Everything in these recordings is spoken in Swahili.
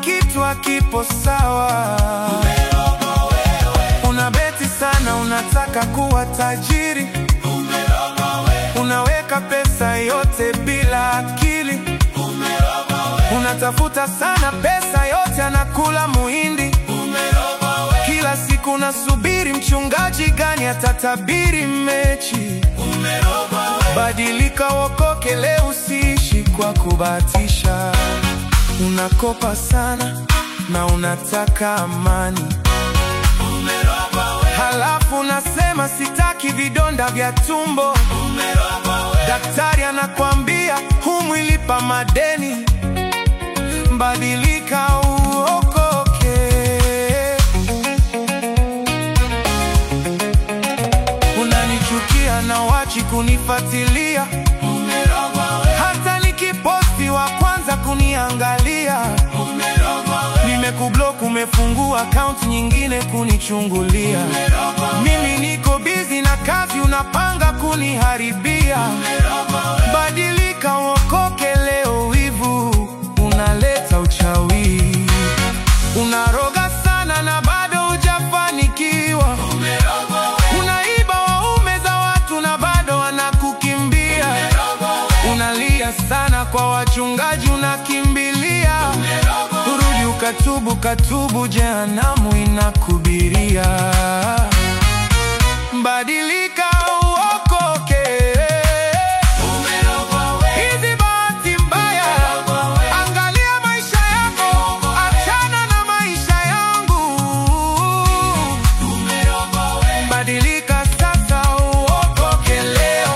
kitu hakipo sawa. Unabeti sana, unataka kuwa tajiri, unaweka pesa yote bila akili, unatafuta sana pesa yote, anakula muhindi. Kila siku nasubiri mchungaji gani atatabiri mechi. Badilika, wokoke leo, usiishi kwa kubahatisha. Unakopa sana na unataka amani, halafu unasema sitaki vidonda vya tumbo. Daktari anakwambia humwilipa madeni. Badilika uokoke. Unanichukia na wachi kunifuatilia, hata nikiposti wa kwanza kuniangalia. Nimekublock, umefungua akaunti nyingine kunichungulia. Mimi niko busy na kazi, unapanga kuniharibia. Badilika uokoke leo, wivu unaleta uchawi. Unaroga sana na bado hujafanikiwa. Unaiba waume za watu na bado wanakukimbia. Unalia sana kwa wachungaji, unakimbilia. Rudi ukatubu, katubu, jehanamu inakubiria. Badilika uokoke. Hizi bahati mbaya, angalia maisha yako, achana na maisha yangu. Badilika sasa, uokoke leo.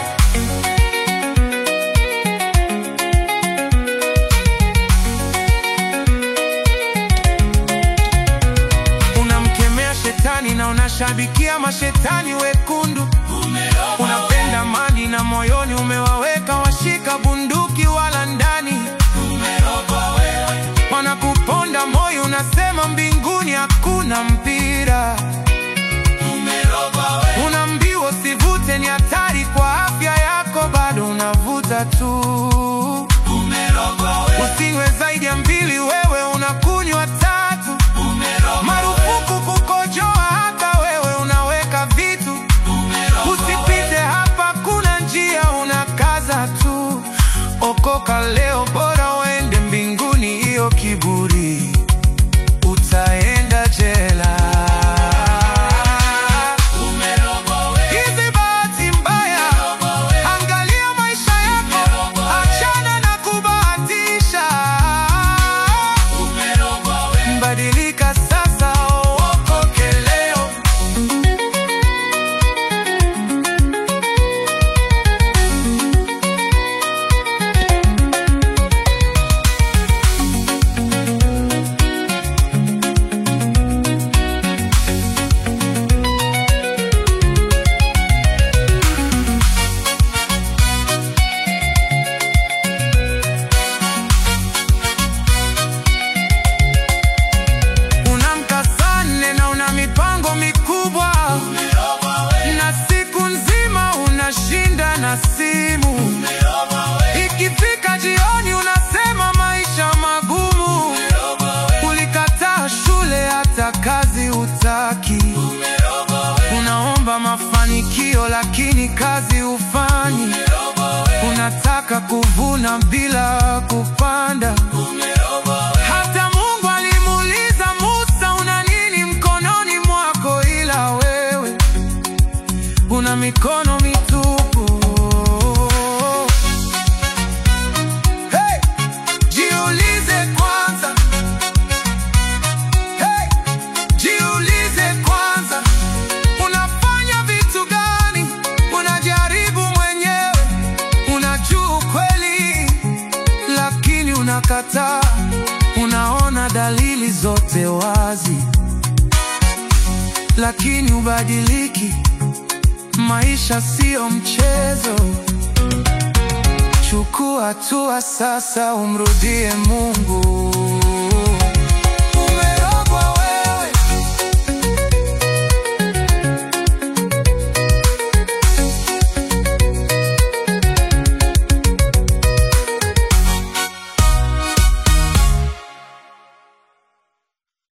Unamkemea shetani na unashabikia mashetani wekundu. Unapenda mali na moyoni umewaweka washika bunduki wala ndani. Wanakuponda moyo, unasema mbinguni hakuna mpira. Unaambiwa usivute, ni hatari kwa afya yako, bado unavuta tu. Usinywe zaidi ya mbili, wewe unakunywa tatu. Marufuku kukojoa, hata wewe unaweka vitu. Usipite hapa, kuna njia, unakaza tu. Okoka leo, bora uende mbinguni, hiyo kiburi utaenda jela. Hizi bahati mbaya, angalia maisha yako, achana na kubahatisha. Badilika sasa, uokoke leo. Unamka saa nne na una mipango mikubwa, na siku nzima unashinda na simu. Ikifika jioni unasema maisha magumu. Ulikataa shule, hata kazi hutaki. Unaomba mafanikio, lakini kazi hufanyi. Unataka kuvuna bila kupanda. Hata Mungu alimuuliza Musa, una nini mkononi mwako? Ila wewe una mikono mitupu. Hey! Jiulize kwanza. Hey! Jiulize kwanza, unafanya vitu gani? Unajaribu mwenyewe, unajua ukweli, lakini unakataa. Unaona dalili zote wazi, lakini ubadiliki. Maisha siyo mchezo. Chukua hatua sasa, umrudie Mungu.